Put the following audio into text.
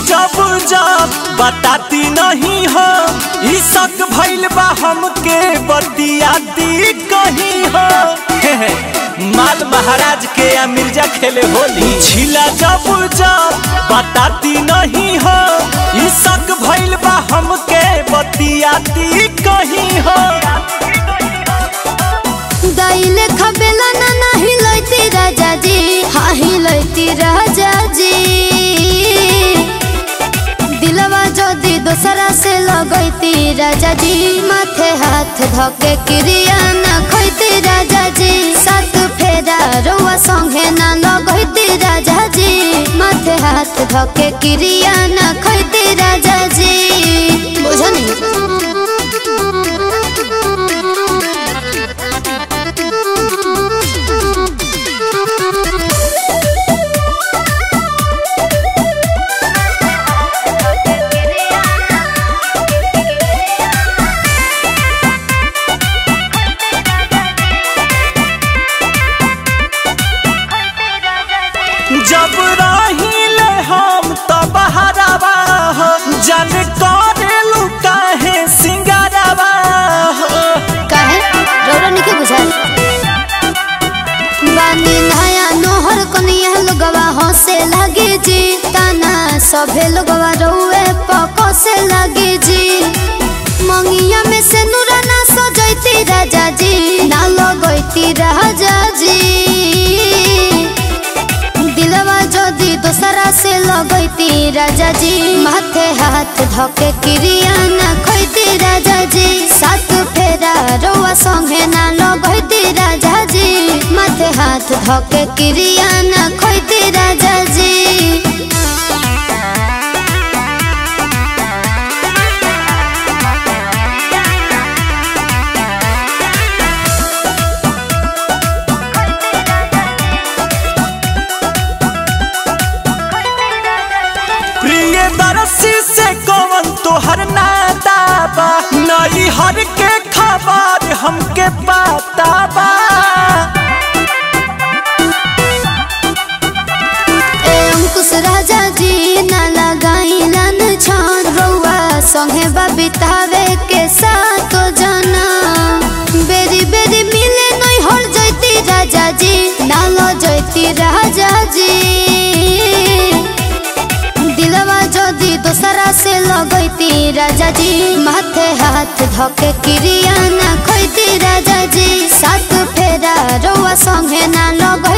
जब जब बताती नहीं हो ई शक भइल बा हमके बतिया दी कहीं हो हे हे, माल महाराज के या मिर्जा खेले होली छिला जब जब बताती नहीं हो ई शक भइल बा हमके बतिया दी कहीं हो दाइले खबेला ना नाही लैती राजा जी हाँ ही लैती राजा जी दिलवा जदी दोसरा से लगैती राजा जी माथे हाथ धके क्रिया ना खैती राजा जी सात फेरा रोआ संगे ना लगैती राजा जी माथे हाथ धके क्रिया ना खैती राजा जी बुझनी जब रहिले हम तो बहरावा हो जन करेलू काहे सिंगारावा हो काहे रौरा निके बुझाल बानी नया नोहर कनिया लोगवा हंसे लगे जी ताना सभे लोगवा रौए पको से लगे जी मंगिया में से नूरा ना सजैती राजा जी ना लगैती राजा जी दिलवा जदी दोसरा से लगैती राजा जी माथे हाथ धके क्रिया ना खैती राजा जी सात फेरा रोआ संगे ना लगैती राजा जी माथे हाथ धके क्रिया ना खैती राजा जी प्रिय दरसी से कौन तोहर नाता बा नई हर के खबर हमके पता बा ए अंकुश राजा जी ना लगाइलन छान रौआ संगे बबितावे के साथ जना बेरी बेरी मिले नहीं हर जैती राजा जी ना लो जैती राजा जी दिलवा जदी दोसरा से लगैती राजा जी माथे हाथ धके क्रिया ना खैती राजा जी सात फेरा रौआ संगे ना लग